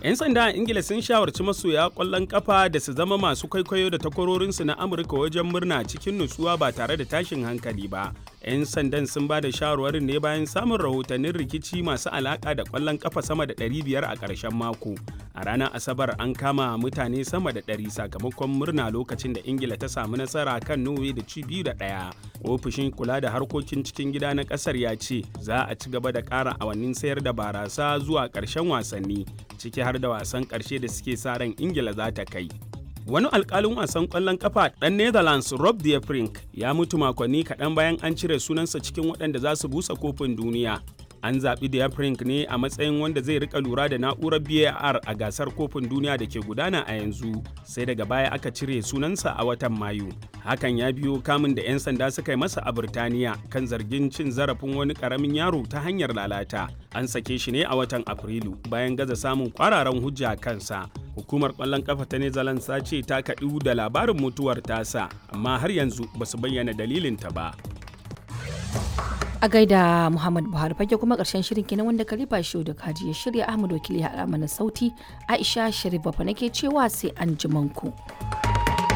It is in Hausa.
'Yan sanda a Ingila sun shawarci masoya ƙwallon ƙafa da su zama masu kwaikwayo da takwarorinsu na Amurka wajen murna cikin nutsuwa ba tare da tashin hankali ba. 'Yan sandan sun ba da shawarwarin ne bayan samun rahotannin rikici masu alaƙa da ƙwallon ƙafa sama da 500 a ƙarshen mako. A ranar Asabar an kama mutane sama da 100 sakamakon murna lokacin da Ingila ta samu nasara kan Norway da ci biyu da ɗaya. Ofishin kula da harkokin cikin gida na ƙasar ya ce za a ci gaba da ƙara awannin sayar da barasa zuwa ƙarshen wasanni ciki har da wasan ƙarshe da suke sa ran Ingila za ta kai. Wani alkalin wasan ƙwallon kafa ɗan Netherlands Rob de Frink ya mutu makonni kaɗan bayan an cire sunansa cikin waɗanda za su busa kofin duniya. An zaɓi de Frink ne a matsayin wanda zai rika lura da na'urar VAR a gasar kofin duniya da ke gudana a yanzu, sai daga baya aka cire sunansa a watan Mayu. Hakan ya biyo kamun da 'yan sanda suka yi masa a Birtaniya kan zargin cin zarafin wani ƙaramin yaro ta hanyar lalata. An sake shi ne a watan Afrilu bayan gaza samun kwararan hujja kansa. hukumar kwallon kafa ta Netherlands ta ce ta kaɗu da labarin mutuwar tasa amma har yanzu ba su bayyana dalilinta ba. A gaida Muhammad Buhari fage kuma ƙarshen shirin kenan wanda Khalifa Shehu da Kaji ya shirya Ahmad Wakili ya haɗa mana sauti Aisha Sharif Bafa nake cewa sai an ku.